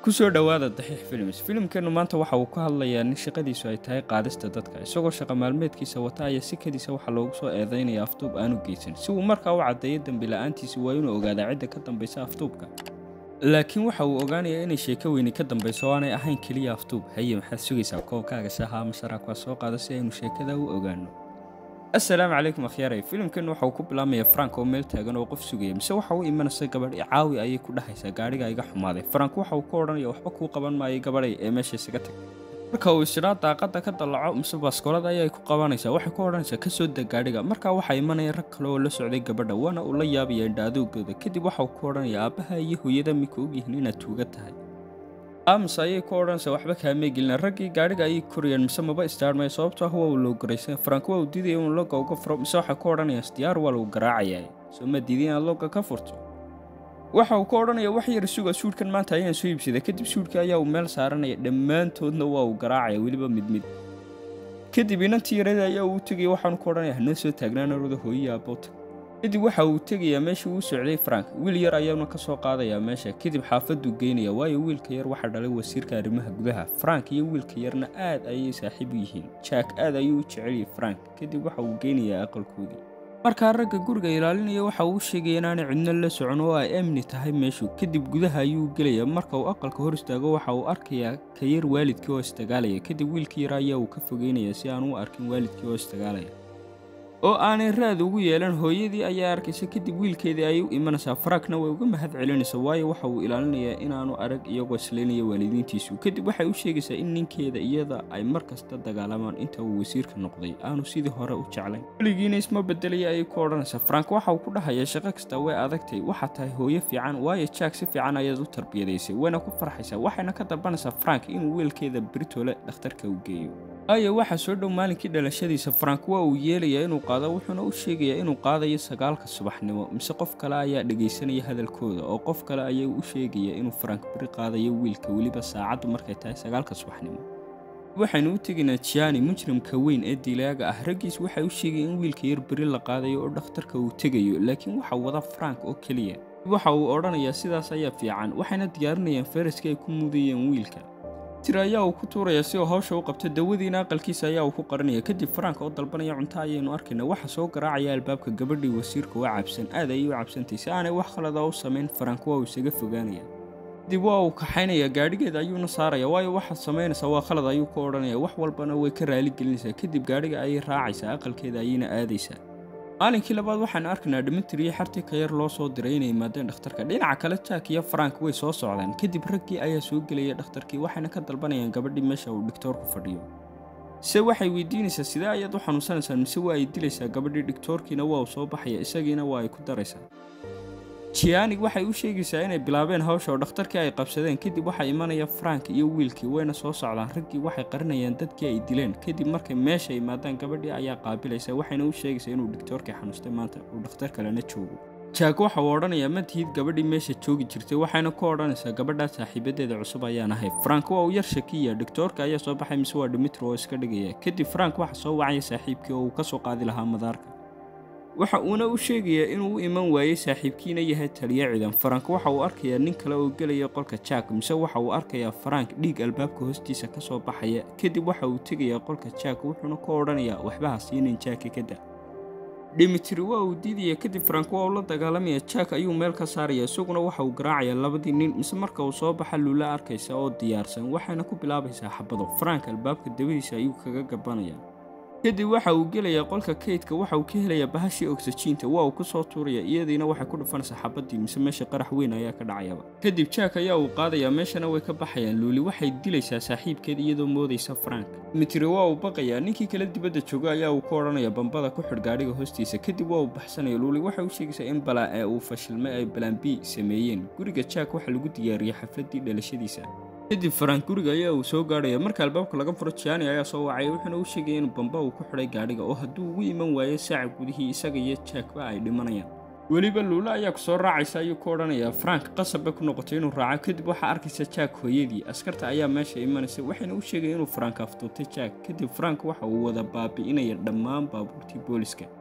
kusoo dhowaada daxiix films filimkeennu maanta waxa uu ka hadlayaa nin shaqadiisu ay tahay qaadista dadka isagoo shaqa maalmeedkiisa wata ayaa sikadiisa waxaa loogu soo eedaynaya afduub aanu geysan si uu markaa u caddeeyo dembi la-aantiisi waa inuu ogaadaa cidda ka dambaysa afduubka laakiin waxa uu ogaanayaa inay sheeko weyni ka dambayso oo aanay ahayn keliya afduub haye maxaad sugaysaa koonkaaga shaha ama sharaak waa soo qaada si aynu sheekada u ogaano assalaamu calaykum akhyaaray filimkan waxa uu ku bilaabmaya frank oo meel taagan oo qof sugaya mise waxa uu imanaysa gabadh caawi ayay ku dhahaysaa gaadhiga iga xumaaday frank waxa uu ka odhanaya waxba kuu qaban maayo gabadhay ee meesha isaga tag marka uu isdhaa daaqada ka dallaco mise baaskoolada ayay ku qabanaysaa waxay ku odhanaysaa ka soo deg gaadhiga markaa waxaa imanaya rag kale oo la socday gabadha waana uu la yaabaya indhaadowgooda kadib waxa uu ku odhanaya aabbaha iyo hooyada mika ogyihiin inaad tuuga tahay aamus ayay ku odhanaysaa waxba kaamee gelina raggii gaadhiga ayay korayaan mise maba istaarmaya sababto ah waa uu loo garaysan frank waa uu diidaya inuu logga uga furo mise waxay ku odhanayaan isdiyaar waa lagu garaacayaa soo ma diiday inaad logga ka furto waxa uu ka odhanaya wax yar suga suudhkan maanta ayaan soo iibsaday kadib suudhkii ayaa uu meel saaranaya dhammaantoodna waa uu garaacaya weliba mid mid kadib inantii yarada ayaa uu tegaya waxaanu ka odhanaya hanoo soo taagnaan orada hooyiya aboota kadib waxa uu tegayaa meeshii uu socday frank wiil yar ayaana ka soo qaadayaa meesha kadib xaafaduu geynaya waayo wiilka yar waxaa dhalay wasiirka arrimaha gudaha frank iyo wiilka yarna aad ayay saaxiib u yihiin jack aad ayuu u jeceliyay frank kadib waxa uu geynayaa aqalkoodii markaa ragga guriga ilaalinaya waxa uu sheegaya inaanay cidno la socon oo ay amni tahay meeshu kadib gudaha ayuu gelaya marka uu aqalka hor istaago waxa uu arkayaa ka yar waalidkii oo isdagaalaya kadib wiilkii yar ayaa uu ka fogeynaya si aan u arkin waalidkii oo isdagaalaya oo aanay raad ugu yeelan hooyadii ayaa arkaysa kadib wiilkeedii ayay u imanaysaa farankna way uga mahad celinaysaa waayo waxa uu ilaalinayaa inaanu arag iyagoo islaynaya waalidiintiisu kadib waxay u sheegaysaa in ninkeeda iyada ay mar kasta dagaalamaan inta uu wasiirka noqday aanu sidii hore u jeclayn weligiina isma bedelaya ayay ku odhanaysaa frank waxa uu ku dhahayaa shaqo kasta way adagtay waxaa tahay hooyo fiican waayo jack si fiican ayaad u tarbiyadaysay wayna ku farxaysaa waxayna ka dalbanaysaa frank inuu wiilkeeda britole dhakhtarka u geeyo waayo waxaa soo dhow maalinkii dhalashadiisa frank waa uu yeelayaa inuu qaado wuxuuna u sheegayaa inuu qaadayo sagaalka subaxnimo mise qof kale ayaa dhegaysanaya hadalkooda oo qof kale ayaa u sheegaya inuu frank beri qaadayo wiilka weliba saacaddu markay tahay sagaalka subaxnimo waxaynu u tegaynaa jiani mujrimka weyn ee dilaaga ah raggiis waxay u sheegaya in wiilka yar beri la qaadayo oo dhakhtarka uu tegayo laakiin waxa wada frank oo keliya waxa uu odhanayaa sidaas ayaa fiican waxayna diyaarinayaan faraska ay ku mudayeen wiilka tir ayaa uu ku tuuraya si uu hawsha u qabto dawadiina aqalkiisa ayaa uu ku qaranaya kadib frank oo dalbanaya cunto ayaynu arkayna waxa soo garaacaya albaabka gabadhii wasiirka waa cabsan aad ayay u cabsantay si aanay wax khalada u samayn frank waa uu isaga fogaanaya kadib waa uu kaxaynaya gaadhigeeda ayuuna saaraya waayo waxaad samaynaysaa waa khalad ayuu ka odhanaya wax walbana way ka raaligelinaysaa kadib gaadhiga ayay raacaysaa aqalkeeda ayayna aadaysaa maalinkii labaad waxaanu arkaynaa dhimitriyo xartii ka yar loo soo diray inay yimaadeen dhakhtarka dhinaca kale jack iyo frank way soo socdaan kadib raggii ayaa soo gelaya dhakhtarkii waxayna ka dalbanayaan gabadhii meesha uu dhigtoorku fadhiyo se waxay weydiinaysaa sidee ayaad u xanuunsanaysaan mise waa ay dilaysaa gabadhii dhigtoorkiina waa uu soo baxaya isagiina waa ay ku daraysaa jianig waxay u sheegaysaa inay bilaabeen hawsha oo dhakhtarkii ay qabsadeen kadib waxaa imanaya frank iyo wiilkii wayna soo socdaan raggii waxay qarinayaan dadkii ay dileen kadib markay meesha imaadaan gabadhii ayaa qaabilaysa waxayna u sheegaysaa inuu dhigtoorkii xanuustay maanta uu dhakhtar kalena joogo jaak waxa uu odhanayaa ma tihid gabadhii meesha joogi jirtay waxayna ku odhanaysaa gabadhaa saaxiibadeeda cusub ayaan ahay frank waa uu yar shakiya dhigtoorka ayaa soo baxay mise waa dimitri oo iska dhigaya kadib frank waxa soo wacaya saaxiibkii oo uu ka soo qaadi lahaa madaarka waxa uuna u sheegayaa inuu u iman waayey saaxiibkiina yahay taliya ciidan farank waxa uu arkayaa nin kale oo gelaya qolka jack mise waxa uu arkayaa farank dhiig albaabka hoostiisa ka soo baxaya kadib waxa uu tegayaa qolka jack wuxuuna ku odhanayaa waxbaha siinin jaaki ka da dhimitri waa uu diidaya kadib farank waa uu la dagaalamaya jack ayuu meel ka saaraya isaguna waxa uu garaacayaa labadii nin mise marka uu soo baxa luula arkaysa oo diyaarsan waxayna ku bilaabaysaa xabado farank albaabka dabadiisa ayuu kaga gabanaya kadib waxa uu gelayaa qolka kaydka waxa uu ka helayaa bahashii ogsajiinta waa uu ku soo tuuraya iyadiina waxay ku dhufanaysaa xabadii mise meesha qarax weyn ayaa ka dhacayaba kadib jack ayaa uu qaadayaa meeshana way ka baxayaan luuli waxay dilaysaa saaxiibkeed iyadoo moodaysa frank mitri waa uu baqayaa ninkii kale dibadda jooga ayaa uu ka odhanaya bambada ku xidh gaadhiga hoostiisa kadib waa uu baxsanaya luuli waxay u sheegaysaa in balaa ee uu fashilmay ay balaan b sameeyeen guriga jack waxaa lagu diyaariyey xafladii dhalashadiisa kadib farank guriga ayaa uu soo gaadhaya marka albaabka laga furo jiani ayaa soo wacaya wuxuuna u sheegaya in bamba uu ku xidhay gaadhiga oo hadduu ugu iman waayo saaca gudihii isaga iyo jackba ay dhimanayaan weliba luula ayaa ku soo raacaysa ayuu ku odhanayaa frank qasab bay ku noqotay inuu raaco kadib waxaa arkaysa jack hooyadii askarta ayaa meesha imanaysa waxayna u sheegaya inuu frank aftuutay jack kadib frank waxa uu wada baabi'inaya dhammaan baabuurtii booliska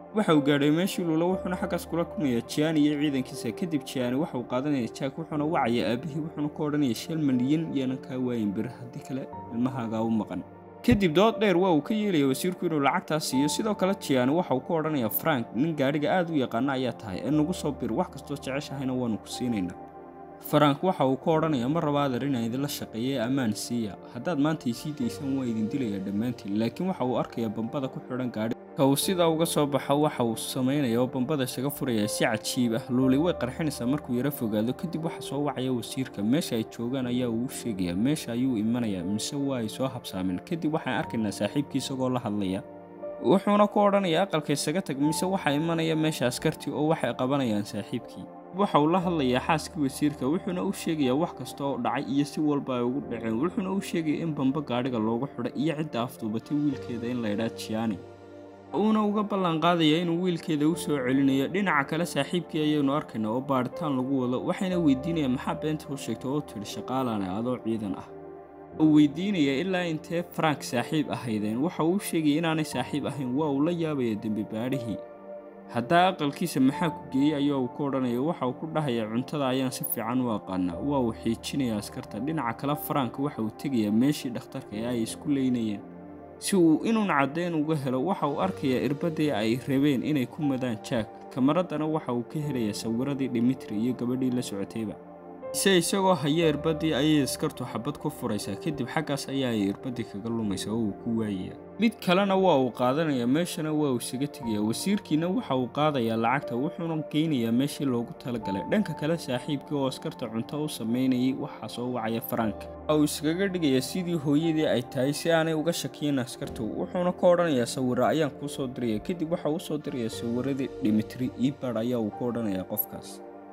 waxa uu gaadhay meeshii luula wuxuuna xaggaas kula kulmayaa jiani iyo ciidankiisa kadib jiani waxa uu qaadanaya jack wuxuuna wacaya aabihii wuxuuna ku odhanaya shil malyan yaanan kaa waayin bir haddii kale ilmahaagaa u maqan kadib dood dheer waa uu ka yeelaya wasiirku inuu lacagtaas siiyo sidoo kale jiani waxa uu ku odhanaya frank nin gaadhiga aad u yaqaana ayaa tahay ee nagu soo bir wax kastoo jeceshahayna waanu ku siinaynaa farank waxa uu ku odhanaya ma raba adeer inaan idinla shaqeeye ammaan siiya haddaad maanta isii daysaan waa idin dilayaa dhammaantiin laakiin waxa uu arkayaa bambada ku xidhan gaadhi ka uu sidaa uga soo baxo waxa uu samaynaya oo bambada isaga furaya si cajiib ah luuli way qarxinaysaa markuu yaro fogaado kadib waxa soo wacaya wasiirka meesha ay joogaan ayaa uu sheegayaa meesha ayuu imanayaa mise waa ay soo habsaameen kadib waxaan arkaynaa saaxiibkii isagoo la hadlaya wuxuuna ku odhanayaa aqalka isaga tag mise waxaa imanaya meesha askartii oo waxay qabanayaan saaxiibkii waxa uu la hadlayaa xaaskii wasiirka wuxuuna u sheegayaa wax kasta oo dhacay iyo si walba ay ugu dhaceen wuxuuna u sheegaya in bamba gaadhiga loogu xidhay iyo cidda afduubatay wiilkeeda in laydhaa jiani uuna uga ballanqaadaya inuu wiilkeeda u soo celinayo dhinaca kale saaxiibkii ayaynu arkaynaa oo baadhitaan lagu wado waxayna weydiinayaan maxaa beenta u sheegtay oo tidhi shaqaalane adoo ciidan ah uu weydiinaya ilaa intee frank saaxiib ahaydeen waxa uu sheegaya inaanay saaxiib ahayn waa uu la yaabaya dembi baadhihii haddaa aqalkiisa maxaa ku geeyey ayaa uu ku odhanaya waxa uu ku dhahaya cuntada ayaan si fiican u aqaanaa waa uu xiijinaya askarta dhinaca kale frank waxa uu tegayaa meeshii dhakhtarka ee ay isku leynayeen si uu inuun caddayn uga helo waxa uu arkayaa irbadii ay rabeen inay ku madaan jack kamaraddana waxa uu ka helayaa sawiradii dimitri iyo gabadhii la socotayba ise isagoo haya irbadii ayay askartu xabad ku furaysaa kadib xaggaas ayaa ay irbadii kaga lumaysa oo uu ku waayaya mid kalena waa uu qaadanaya meeshana waa uu isaga tegaya wasiirkiina waxa uu qaadayaa lacagta wuxuuna geynayaa meeshii loogu talagalay dhanka kale saaxiibkii oo askarta cunto u samaynayay waxaa soo wacaya farank waxa uu iskaga dhigayaa sidii hooyadii ay tahay si aanay uga shakiyin askartu wuxuuna ka odhanayaa sawira ayaan kuu soo diraya kadib waxa uu soo dirayaa sawiradii dhimitri iibad ayaa uu ku odhanayaa qofkaas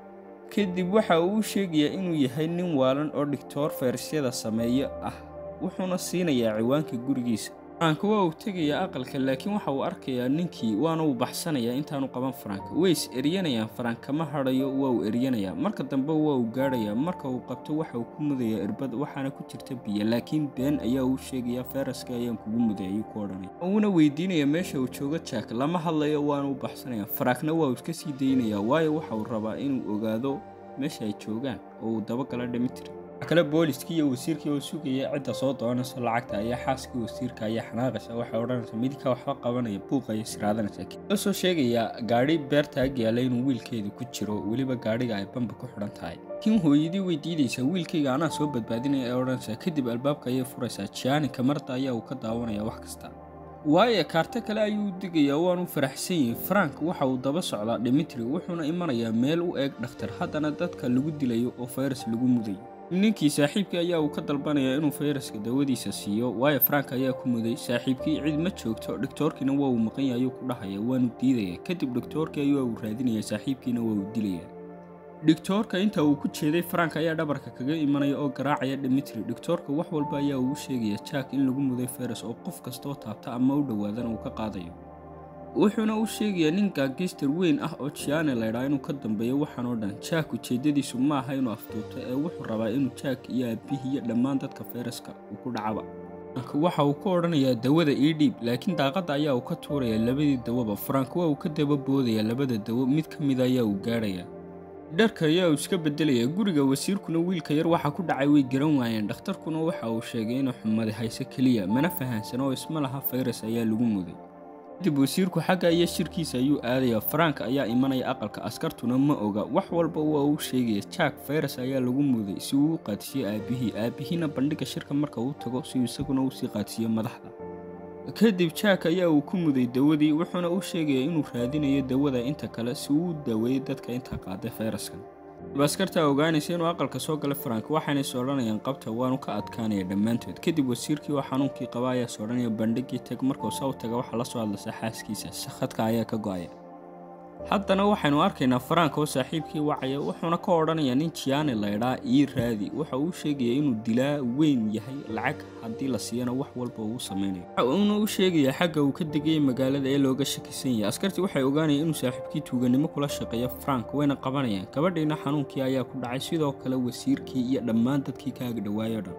kadib waxa uu u sheegayaa inuu yahay nin waalan oo dhigtoor fayrasyada sameeyo ah wuxuuna siinayaa ciwaanka gurigiisa farank waa uu tegayaa aqalka laakiin waxa uu arkayaa ninkii waana uu baxsanayaa intaanu qaban farank ways eryanayaan farank kama hadhayo waa uu eryanayaa marka dambe waa uu gaadhayaa marka uu qabto waxa uu ku mudayaa irbad waxaana ku jirta biyo laakiin been ayaa uu sheegayaa fayraska ayaan kugu muday ayuu ku odhanaya uuna weydiinaya meesha uu joogo jack lama hadlayo waana u baxsanaya farankna waa uu iska sii daynayaa waayo waxa uu rabaa inuu ogaado meesha ay joogaan oo uu dabagala dhimitri kale booliskii iyo wasiirkii oo sugaya cidda soo doonayso lacagta ayaa xaaskii wasiirka ayaa xanaaqaysa waxay odhanaysaa midka waxba qabanaya buuqa ayay siraadanaysaa la soo sheegayaa gaadhi beerta ag yaalla inuu wiilkeedu ku jiro weliba gaadhiga ay bamba ku xidhan tahay laakiin hooyadii way diidaysaa wiilkayga anaa soo badbaadinaya ee odhanaysaa kadib albaabka ayay furaysaa jiani kamarda ayaa uu ka daawanaya wax kasta waayo kaarto kale ayuu u digayaa waanu faraxsan yihin frank waxa uu daba socdaa dhimitri wuxuuna imanayaa meel u eeg dhakhtar haddana dadka lagu dilayo oo fayras lagu mudayo ninkii saaxiibkii ayaa uu ka dalbanayaa inuu fayraska dawadiisa siiyo waayo frank ayaa ku muday saaxiibkii cid ma joogto dhigtoorkiina waa uu maqan yahay ayuu ku dhahaya waanu diidaya kadib dhigtoorkii ayaa uu raadinaya saaxiibkiina waa uu dilaya dhigtoorka inta uu ku jeeday frank ayaa dhabarka kaga imanaya oo garaacaya dhimitri dhigtoorka wax walba ayaa uu sheegaya jack in lagu muday fayras oo qof kastoo taabta ama u dhowaadana uu ka qaadayo wuxuuna u sheegayaa nin gaagister weyn ah oo jiane laydhaa inuu ka dambeeyo waxaan oo dhan jack ujeeddadiisu ma aha inuu afduubto ee wuxuu rabaa inuu jack iyo aabihii iyo dhammaan dadka fayraska uu ku dhacaba waxa uu ka odhanayaa dawada ii dhiib laakiin daaqadda ayaa uu ka tuuraya labadii dawaba frank waa uu ka daba boodaya labada dawo mid ka mida ayaa uu gaadhaya dharka ayaa uu iska beddelaya guriga wasiirkuna wiilka yar waxa ku dhacay way garan waayeen dhakhtarkuna waxa uu sheegay inuu xumadi hayse keliya mana fahansan oo isma laha fayras ayaa lagu muday kadib wasiirku xagga iyo shirkiisa ayuu aadaya frank ayaa imanaya aqalka askartuna ma oga wax walba waa uu sheegaya jack fayras ayaa lagu muday si uu u qaadsiiyo aabihii aabihiina bandhiga shirka marka uu tago si uu isaguna usii qaadsiiyo madaxda kadib jack ayaa uu ku muday dawadii wuxuuna u sheegaya inuu raadinayo dawada inta kale si uu u daaweeyo dadka inta qaaday fayraskan askartaa ogaanaysa inuu aqalka soo galay frank waxaanay soodhanayaan qabta waanu ka adkaanaya dhammaantood kadib wasiirkii oo xanuunkii qaba ayaa soodhanaya bandhigii tag markuu saw taga waxaa la soo hadlaysa xaaskiisa sakhadka ayaa ka go-aya haddana waxaynu arkaynaa frank oo saaxiibkii wacaya wuxuuna ka odhanayaa nin jiane laydhaa ii raadi waxa uu sheegaya inuu dilaa weyn yahay lacag haddii la siiyana wax walba uu samaynayo waxa uuna u sheegayaa xagga uu ka degayay magaalada ee looga shakisan yahay askartii waxay ogaanayaan inuu saaxiibkii tuuganimo kula shaqeeyo frank wayna qabanayaan gabadhiina xanuunkii ayaa ku dhacay sidoo kale wasiirkii iyo dhammaan dadkii ka agdhawaayo dhan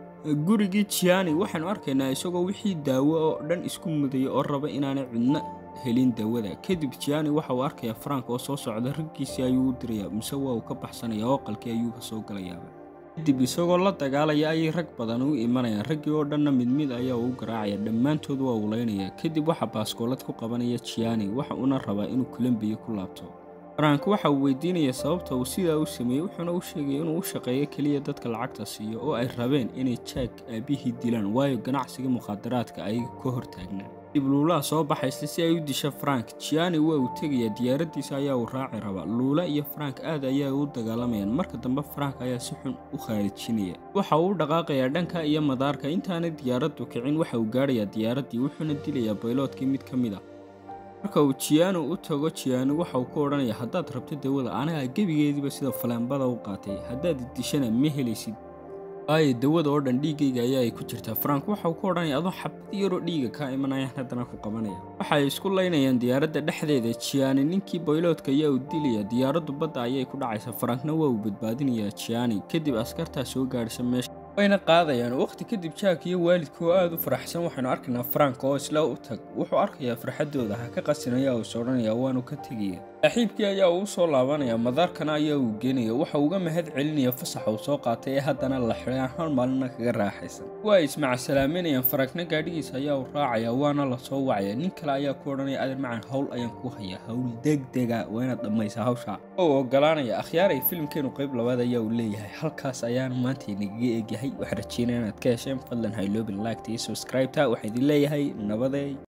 gurigii jiani waxaanu arkaynaa isagoo wixii daawo oo dhan isku mudaya oo raba inaanay cidno helin dawada kadib jiani waxa uu arkayaa frank oo soo socda raggiisii ayuu u dirayaa mise waa uu ka baxsanaya oo qalkii ayuu ka soo galayaaba kadib isagoo la dagaalaya ayay rag badan u imanayaan raggii oo dhanna mid mid ayaa uu garaacaya dhammaantood waa uleynaya kadib waxaa baaskoolad ku qabanaya jiani waxa uuna rabaa inuu colombiya ku laabto frank waxa uu weydiinaya sababta uu sidaa u sameeyey wuxuuna u sheegaya inuu u shaqeeyo keliya dadka lacagta siiyo oo ay rabeen inay jack aabihii dilaan waayo ganacsiga mukhaadaraadka ayaga ka hortaagnaa dib luulaha soo baxaysa si ay u disha frank jiani waa uu tegayaa diyaaraddiisa ayaa uu raaci rabaa luula iyo frank aad ayaa u dagaalamayaan marka dambe frank ayaa si xun u khaarijinaya waxa uu u dhaqaaqayaa dhanka iyo madaarka intaanay diyaaraddu kicin waxa uu gaadhayaa diyaaraddii wuxuuna dilayaa bayloodkii mid ka mid a marka uu jiano u tago jiano waxa uu ku odhanaya haddaad rabto dawada anagaa gebigeediiba sida faleembada u qaatay haddaad dishana ma helaysid waayo dawada oo dhan dhiiggayga ayaa ay ku jirtaa frank waxa uu ku odhanaya adoo xabad yaroo dhiiga kaa imanayaan haddana ku qabanaya waxa ay isku laynayaan diyaaradda dhexdeeda jiani ninkii bayloodka ayaa uu dilaya diyaaraddu badda ayay ku dhacaysa frankna waa uu badbaadinayaa jiani kadib askartaa soo gaadhisa meesha wayna qaadayaan waqti kadib jack iyo waalidka oo aada u faraxsan waxaynu arkaynaa frank oo isla u tag wuxuu arkayaa farxaddooda ha ka qasinaya uu is odhanaya waanu ka tegaya saaxiibkii ayaa uu soo laabanaya madaarkana ayaa uu geenaya waxa uga mahad celinaya fasaxa uu soo qaatay ee haddana la xidhay hal maalina kaga raaxaysan waa ay ismacasalaaminayaan farankna gaadhigiisa ayaa uu raacaya waana la soo wacaya nin kale ayaa ku odhanaya adeer macan howl ayaan ku hayaa howl degdega waa inaad dhammaysa hawsha oo ogolaanaya akhyaaray filimkeenu qayb labaad ayaa uu leeyahay halkaas ayaana maanta inagaga egyahay waxaan rajeynaya inaad ka hesheen fadlan hayloobin laagta iyo subscribe-ta waxaa idin leeyahay nabaday